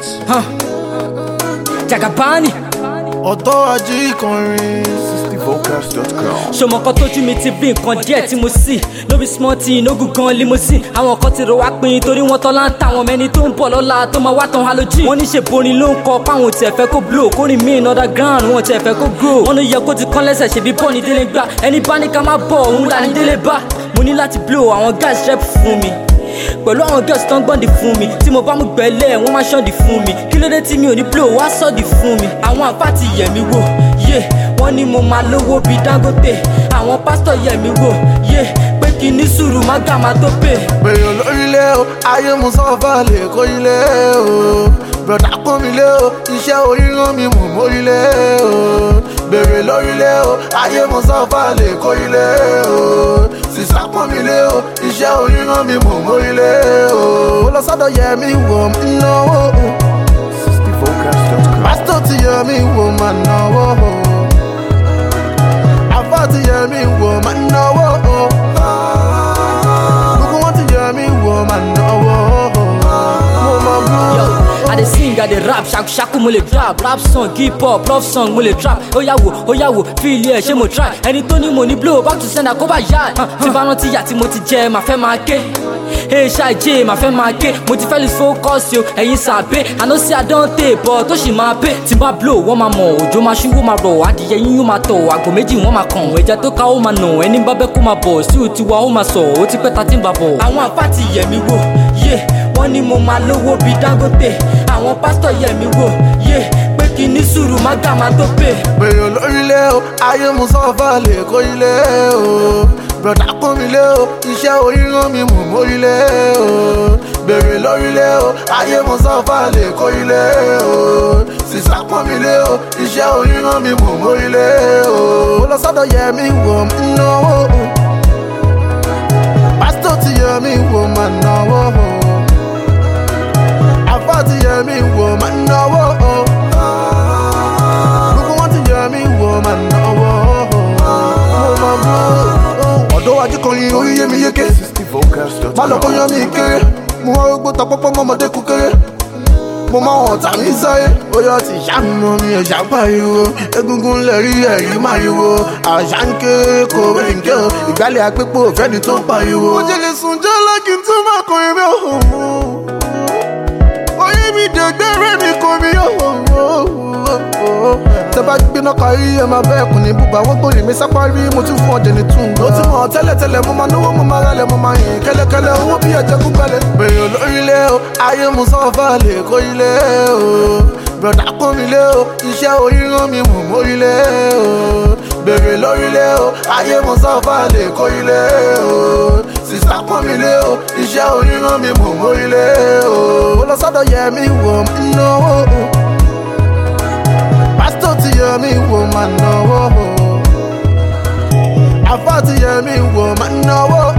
Huh. Jagabani. ọ̀tọ́ ajé ìkọrin. vocals.com. ṣọmọ kan tójú mi ti bí nǹkan díẹ̀ tí mo sì no be small thing no good gan limousine àwọn kan ti rò wá pin torí wọn tọ́lá ń ta àwọn mẹ́ni tó ń bọ̀ lọ́la tó máa wá tán halogen wọ́n ní ṣe borin ló ń kọ páwọn tiẹ̀ fẹ́ kó blow kórìn mí in underground wọn tiẹ̀ fẹ́ kó grow wọ́n ló yẹ kó ti kán lẹ́sẹ̀ ṣe bí bọ́ ní délé gbà ẹni bá ní ká má bọ̀ òun là ní délé bá mo ní láti blow àwọn guys rep fún mi pẹ̀lú àwọn girls tó ń gbọ́ndì fún mi tí mo bá mú gbẹ́lẹ̀ wọ́n máa ṣọ́ndì fún mi kí ló dé tí mi ò ní blow wá sọ́ọ̀dì fún mi àwọn àǹfà ti yẹ̀ mí wò yé wọ́n ní mo máa lówó bíi dangote àwọn pásítọ̀ yẹ̀ mí wò yé pé kí ní sùúrù má gà má tó pè. bèrè lórílẹ̀ o ayé mu sọ́fà lè kó ilé o bùrọ̀dá pọ́n mi lé o iṣẹ́ oríran mi mò mórílẹ̀ o bèrè lórílẹ̀ o ayé mu sọ́fà lè kó ilé o sísá pọ́n mi lé o iṣẹ́ oríran mi mò mórílẹ̀ o ó lọ sọ́dọ̀ yẹ mi wò ń náwó vocals.com. pásítọ̀ ti yẹ mi wò máa náwó àfáà ti yẹ mi wò máa náwó gbogbo wọn ti yẹ mi wò máa náwó mo máa bú. Yo, I dey sing, I dey rap, shaku shaku mo le trap, rap song, hip hop, love song mo le trap. Ó yá wò, ó yá wò, feel ẹ̀ ṣé mo try. Ẹni tó ní mo ní blow, back to sender kó bá yá. Tí bá rántí ìyà tí mo ti jẹ, màá fẹ́ máa ké. Hey ṣáàjẹ́, màá fẹ́ máa ké. Mo ti fẹ́ lose focus o, ẹ̀yin sàbẹ̀. Àná sí àdántè bọ̀ tó sì máa pé. Tí bá blow, wọ́n máa mọ̀, òjò máa ṣú, wọ́n máa rọ̀, adìyẹ yín yóò máa tọ̀, àgbò méjì wọ́n máa kàn. Ẹja tó ká ó máa nà, ẹni bá bẹ́ kó máa bọ̀, sí òtí wa ó máa sọ̀, ó ti pẹ́ ta tí ń bá bọ̀. Àwọn àpá ti yẹ̀ mí wò, yé, wọ́n ní mo máa lówó bíi Dangote. Àwọn pásítọ̀ yẹ̀ mí wò, yé, pé kí ní sùúrù má gà má tó pè. bèrè lórílẹ̀ o ayé mu sọ́fà lè kó ilé o bùrọ̀dá pọ́n mi lé o iṣẹ́ oríran mi mò mórílẹ̀ o bèrè lórílẹ̀ o ayé mu sọ́fà lè kó ilé o sísá pọ́n mi lé o iṣẹ́ oríran mi mò mórílẹ̀ o ó lọ sọ́dọ̀ yẹ mi wò ń náwó pásítọ̀ ti yẹ mi wò máa náwó àfáà ti yẹ mi wò máa náwó gbogbo wọn ti yẹ mi wò máa náwó mo máa bú. ọ̀dọ́ ajé kan yin orí yé mi yéké má lọ kó yan mi kéré mo wá rógbó ta pọ́pọ́ mọ́mọdé kú kéré mo máa hàn tà mí sáyé bóyá ti ṣàmùnà mi ẹ̀ṣà pariwo egungun lè rí ẹ̀rí máriwo àṣà ń ké kò rí ń ké o ìgbálẹ̀ àpépò fẹ́ni tó ń pariwo. mo jẹ́ lè sùn jẹ́ lọ́kì tó máa kọrin mi ò orí mi dẹ̀gbẹ́rẹ́ mi kò mi ò tẹ bá gbiná kárí ẹ máa bẹ́ẹ̀ kùn ní bùbá wọ́n gbòòrè mi sápárí mo tún fún ọ̀dẹ̀ ní tún. ó ti mọ̀ tẹ́lẹ̀tẹ́lẹ̀ mo máa náwó mo máa rálẹ̀ mo máa yìn kẹ́lẹ́kẹ́lẹ́ owó bí ẹ̀jẹ̀ kú gbẹ́lẹ̀. bèrè lórílẹ̀ o ayé mu sọ́fà lè kó ilé o bùrọ̀dá pọ́n mi lé o iṣẹ́ oríran mi mò mórílẹ̀ o bèrè lórílẹ̀ o ayé mu sọ́fà lè kó ilé o sísá pọ́n mi lé o iṣẹ́ oríran mi mò mórílẹ̀ o ó lọ sọ́dọ̀ yẹ mi wò ń náwó pásítọ̀ ti yẹ mí wò máa náwó àfáà ti yẹ mí wò máa náwó